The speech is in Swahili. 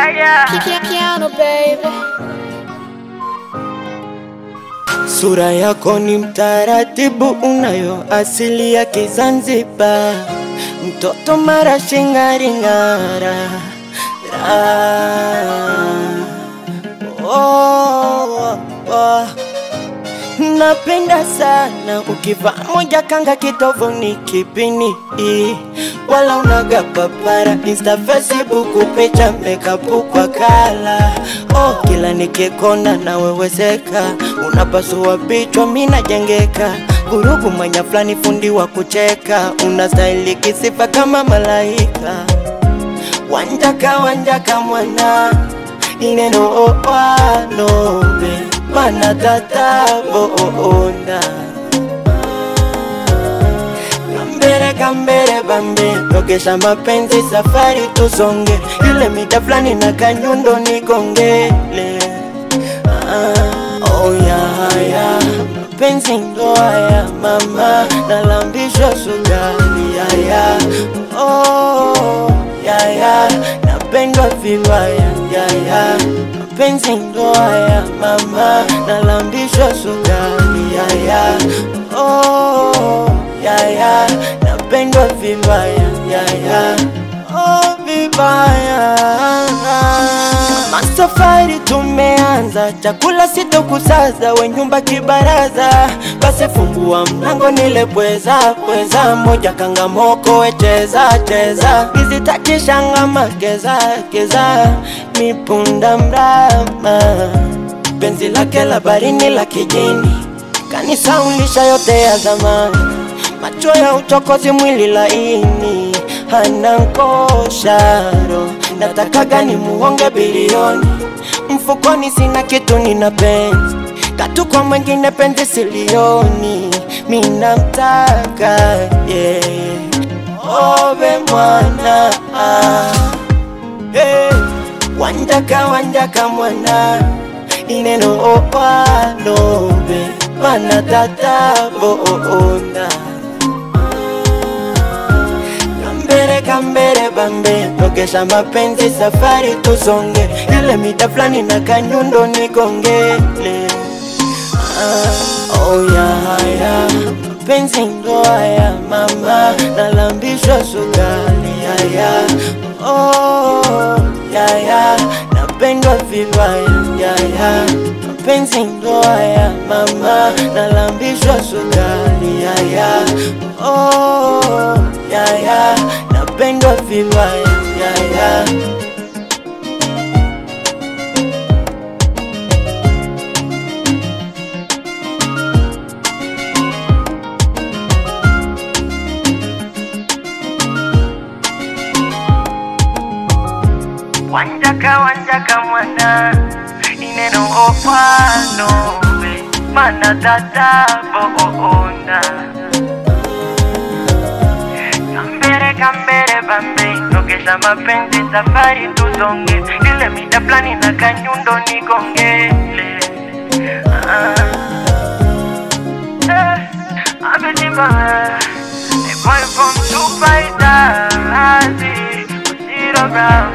Piano baby. Sura yako ni mtaratibu, unayo asili ya Kizanzibar, mtoto mara shingaringara oh, oh. Napenda sana ukivaa moja kanga kitovuni kipini wala unaga papara insta facebook picha makeup kwa kala oh, kila nikikona na wewezeka unapasua vichwa mina jengeka gurugu manya fulani fundi wa kucheka unastahili kisifa kama malaika wanjaka wanjaka mwana ineno opanobe mana tataboona kambere kambere bambe togesha mapenzi safari tusonge ile mita fulani na kanyundo nikongele ah, oh yeah, yeah. mapenzi ndo haya mama nalambishwa sukari yaya oh, yaya napendwa vibaya yaya mapenzi ndo haya mama nalambishwa sukari yaya oh, yaya napendwa vibaya yaya oh, vibaya masafari tumeanza chakula sitokusaza we nyumba kibaraza basi fungua mlango nile pweza pweza moja kangamoko wecheza cheza nizitachishanga mageza keza mipunda mrama penzi lake la barini la kijini kanisa ulisha yote ya zamani macho ya uchokozi mwili laini hana nkosharo natakaga ni muonge bilioni mfukoni sina kitu nina penzi katu kwa mwengine penzi silioni minamtaka yeah. obe mwana ah. hey. wanjaka wanjaka mwana ineno opanobe mana tataboona kambere kambere bambe togesha mapenzi safari tusonge ile mita fulani na kanyundo nikongele ah, oh yeah, yeah. mapenzi ndo haya mama nalambishwa sukari yaya oh, yaya napendwa vibaya yaya mapenzi ndo haya mama nalambishwa sukari yaya oh, yaya napendwa vibaya yaya wanjaka wanjaka mwana ineno opanobe mana tataboona kambere kambere bambe togesha mapenzi safari tusonge ile mita fulani na kanyundo nikongele ah. eh, abetiba a boy from Dubai, Zero Brown